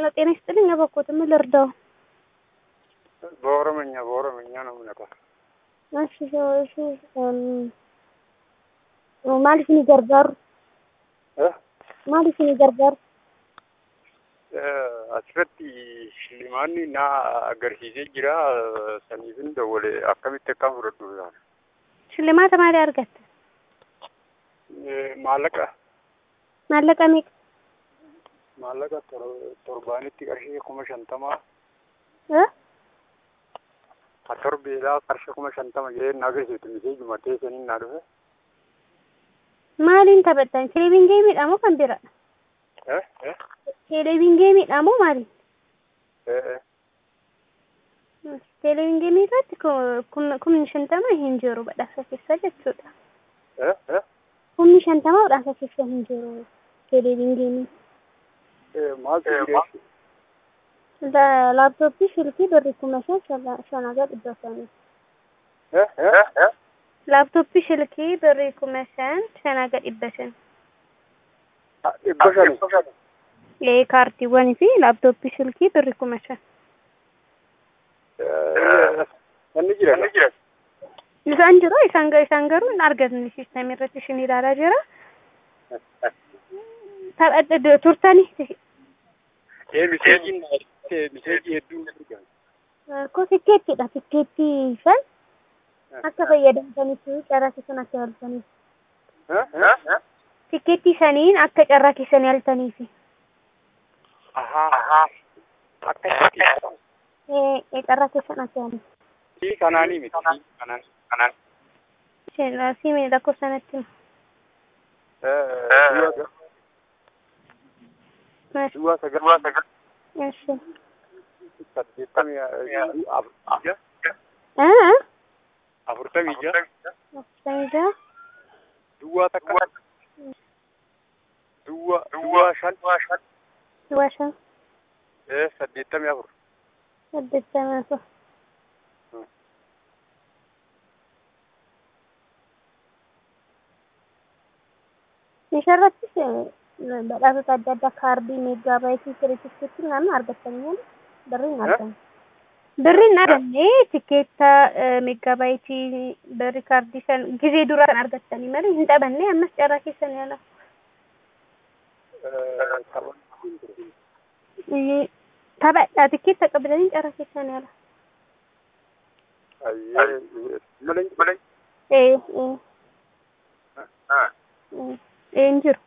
ሄሎ ጤና ይስጥልኝ። አበኮት ምን ልርዳው? በኦሮምኛ በኦሮምኛ ነው የምነግርህ። እሺ እሺ maaliif ni gargaaru? Eh? Maaliif ni gargaaru? Eh, Asirratti shillimaanni na agarsiisee jira. Saniifin dawwale akkamitti akkaan fudhadhu ilaala. Shillimaata maalii argatte? Eh, Maallaqa Maallaqa meeqa? maallaqa tor- torbaanitti qarshii kuma shantamaa Eh? ha torbeedhaa qarshii kuma shantama jedhee na agarsiifte misee jumatee saniin naa dhufe. Maaliin taphattan? Televiin geemiidha moo kan biraadha? Eh? Eh? Televiin geemiidha moo maali? Eh? Eh? Televiin geemii irratti kumni shantama hin jiru badhaasa keessa jechuudha. Eh? Eh? Kumni shantama badhaasa keessa hin jiru televiin geemii. Eh, maaltu jireessi? Laaptooppii shilkii birri kuma shan shanagaa dhibba shanii. Eh? Eh? Eh? Laaptooppii shilkii birri kuma shan shanagaa dhibba shan. Ah, Dhibba shani. Ee kaartiiwwanii fi laaptooppii shilkii birri kuma shan. Eh, Inni jira. Inni jira. Isaan jiru isaan ga- isaan garuu hin argatni siistemii irratti ishin ilaalaa jira. Taphadha turtanii Eh, miseejiin eh, miseejii hedduu na argama. ko tikkeettidha tikkeettii san akka fayyadamtaniif carraa keessan akka yaaltaniif. Eh? Eh? Tikkeettii saniin akka carraa keessan yaaltaniif. Ahaa. Akka itti Ee carraa keessan akka yaaltaniif. Sii kanaanii miti. Sii kanaan. Kanaan. Isheen siimee lakkoofsanatti. Eh, du'a du'a sagal. Du'a sagal. Eshi. Saddeettamii eh, afur- Ah? afurtamii ja'a. Sanjaa. Duwwaa takka. Duwwaa duwwaa shan. Washa. Eh, saddeettamii afur. Saddeettama afur. Isharrattis badhaasota adda addaa kaardii meeggaabaaytii kiritikkeetti naannoo argatanii birriin argamu. Birriin arganne tikeetta meeggaabaaytii birri kaardii san gizee duraa kan argattanii malee hin taphanne ammas carraa keessan yaala. Eh, tapha- Taphadhaa tikeetta qabdanii carraa keessan yaala. Ayyee, malee malee. Ee ee Ah. ee hin jiru.